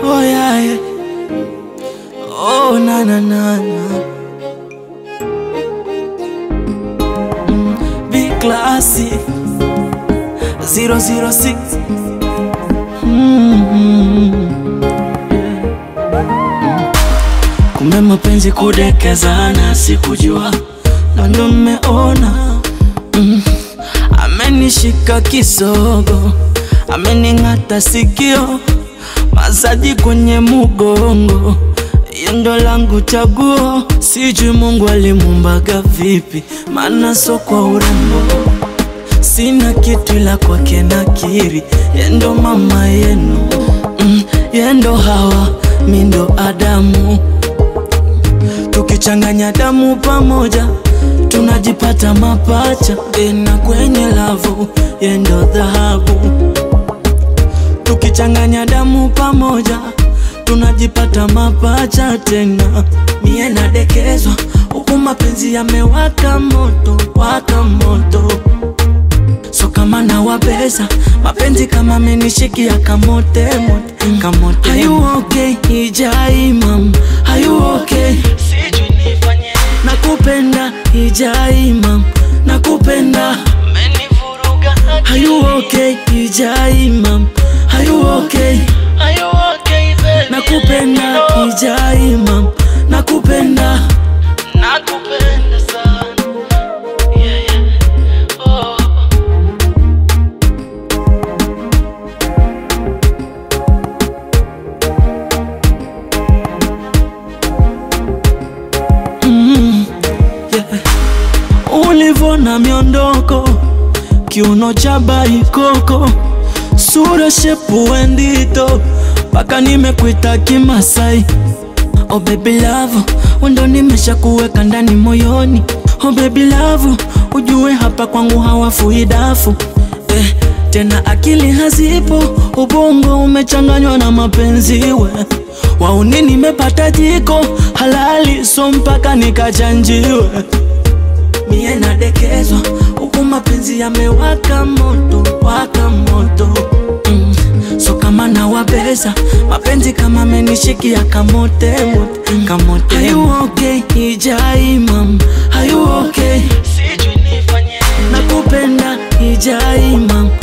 Oh yeah, yeah. Oh na na na na. Mm, Big classy 006 mm Kumbe mapenzi kudekezana, sikujua na ndo mmeona mm. Amenishika kisogo, amening'ata sikio, masaji kwenye mugongo, yendo langu chaguo. Sijui Mungu alimumbaga vipi, maana so kwa urembo sina kitu ila kwake nakiri, yendo mama yenu mm, yendo Hawa, mi ndo Adamu, tukichanganya damu pamoja tunajipata mapacha, tena kwenye lavu yendo dhahabu, tukichanganya damu pamoja tunajipata mapacha tena, mie nadekezwa huku mapenzi yamewaka moto, waka moto So kama nawabeza mapenzi kama amenishikia kamote mote kamote. Are you okay? Ijai mam, are you okay? Sijui nifanye nakupenda Ijai mam, nakupenda umenivuruga. Are you okay? Ijai mam, are you okay? Are you okay baby? Nakupenda Ijai mam, nakupenda nakupenda sana yeah, yeah. Oh. Mm, yeah. Ulivona miondoko kiuno cha baikoko sura shepu wendito mpaka nimekuita Kimasai. Oh baby love, wendo nimesha kuweka ndani moyoni. Oh baby love, ujue hapa kwangu hawafui dafu eh, tena akili hazipo, ubongo umechanganywa na mapenzi we wauni, nimepata jiko halali, so mpaka nikachanjiwe mie nadekezwa huku mapenzi yamewaka moto, waka moto mm. So kama nawabeza mapenzi kama amenishikia kamote mote, kamote. Are you okay? Ijai mam, are you okay? Sijui nifanye nakupenda Ijai mam,